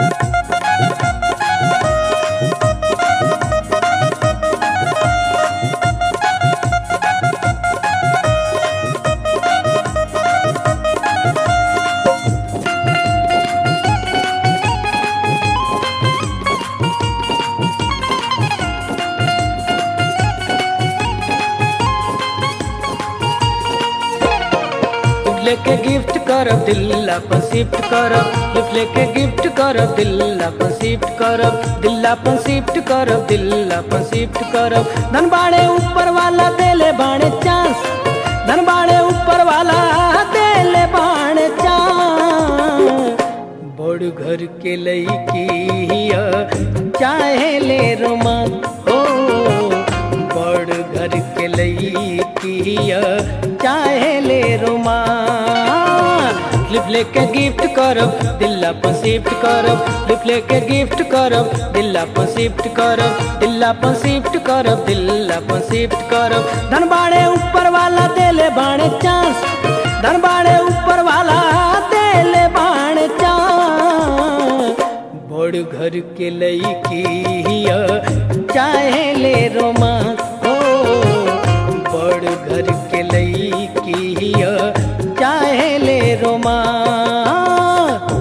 लेके गिफ्ट करब दिल अपन शिफ्ट करब गिफ्ट लेके गिफ्ट करब दिल अपन शिफ्ट करब दिल अपन शिफ्ट करब दिल अपन शिफ्ट करब धन बाड़े ऊपर वाला देले बाणे चांस धन बाड़े ऊपर वाला देले बाणे चांस बड़ घर के लईकी हिया चाहे ले रोमांस हो बड़ घर के लईकी हिया चाहे ले रोमांस लिप लेके गिफ्ट करब दिल अपन शिफ्ट करब लिप लेके गिफ्ट करब दिल अपन शिफ्ट करब दिल अपन शिफ्ट करब दिल अपन शिफ्ट करब धन बाड़े ऊपर वाला देले बाणे चांस धन बाड़े ऊपर वाला देले बाणे चांस बड़ घर के लईकी हिया चाहे ले रोमांस हो बड़ घर के लईकी हिया चाहे ले रोमांस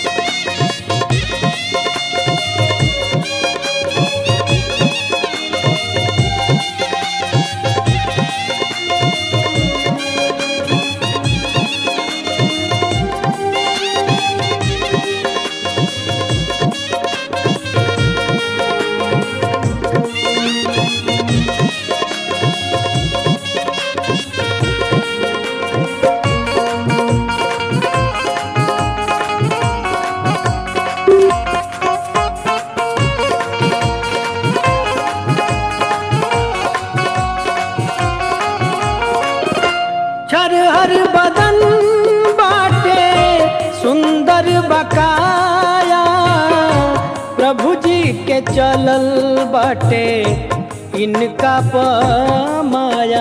छर हर बदन बाटे सुंदर बकाया प्रभु जी के चलल बाटे इनका पमाया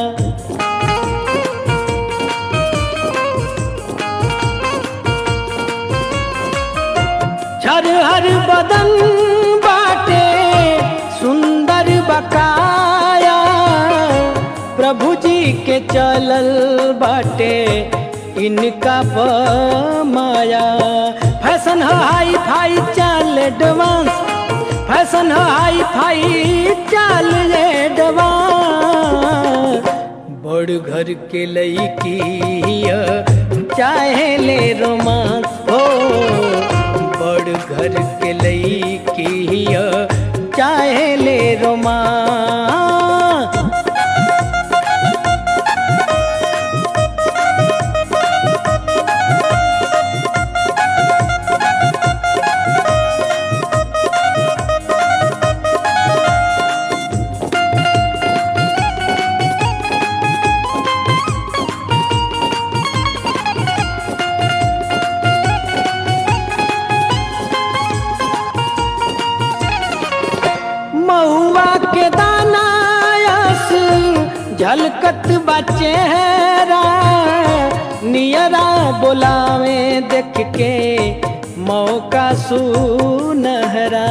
छर हर बदन बाटे सुंदर बकाया प्रभु जी के चलल बाटे इनका माया फैशन है हाई फाई चाल एडवांस फैशन है हाई फाई चाल एडवांस बड़ घर के लईकी हिया चाहे ले रोमांस हो बड़ घर के लईकी हिया चाहे ले रोमांस महुआ के दानायस झलकत बचेहरा नियरा बोलावे देख के मौका सुनहरा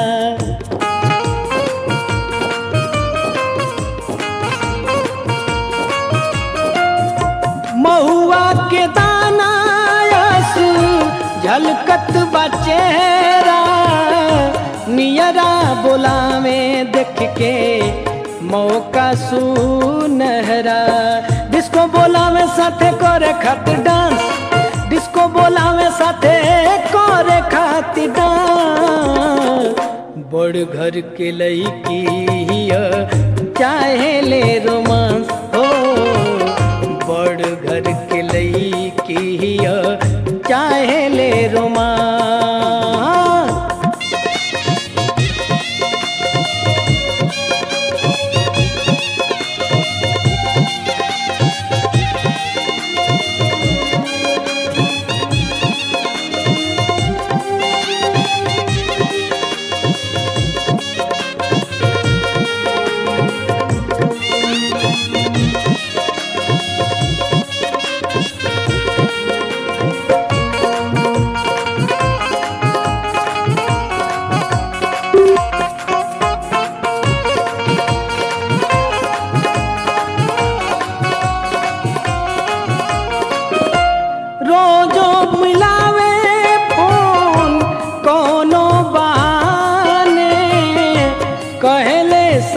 महुआ के दानायस झलकत बचेहरा नियरा बोलावे देख के मौका सुनहरा डिस्को बोलावे साथे करे खातिर डांस डिस्को बोलावे साथे करे खातिर डांस बड़ घर के लईकी हिया चाहे ले रोमांस हो बड़ घर के लईकी हिया चाहे ले रोमांस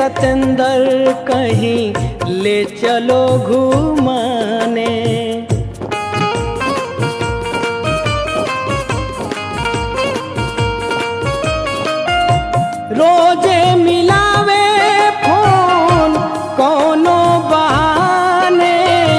सतेंद्र कहीं ले चलो घुमाने रोजे मिलावे फोन कोनो बहाने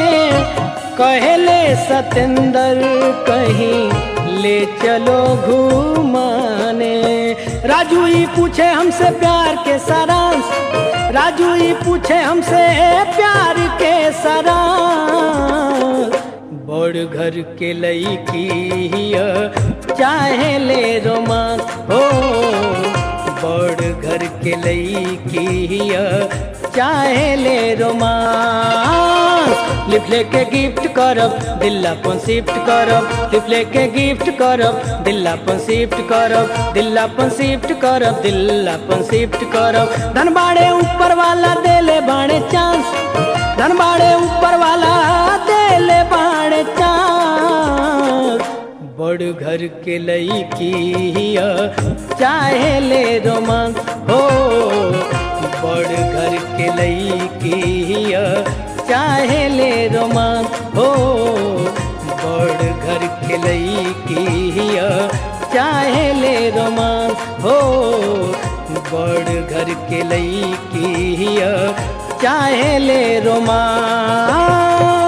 कहले सतेंद्र कहीं ले चलो घुमाने राजू ही पूछे हमसे प्यार के सारांश राजू ही पूछे हमसे प्यार के सारांश बड़ घर के लईकी हिय, चाहे ले रोमांस हो बड़ घर के लईकी हिय, चाहे ले रोमांस लिप लेके गिफ्ट करब दिल अपन शिफ्ट करब लिप लेके गिफ्ट करब दिल अपन शिफ्ट करब दिल अपन शिफ्ट करब दिल अपन शिफ्ट करब धन बाड़े ऊपर वाला देले बाड़े चांस धन बाड़े ऊपर वाला देले बाड़े चांस बड़ घर के लईकी हिय, चाहे ले रोमांस हो बड़ घर के लईकी हिय, चाहे ले रोमांस हो बड़ घर के लईकी हिय, चाहे ले रोमांस हो बड़ घर के लईकी हिय, चाहे ले रोमांस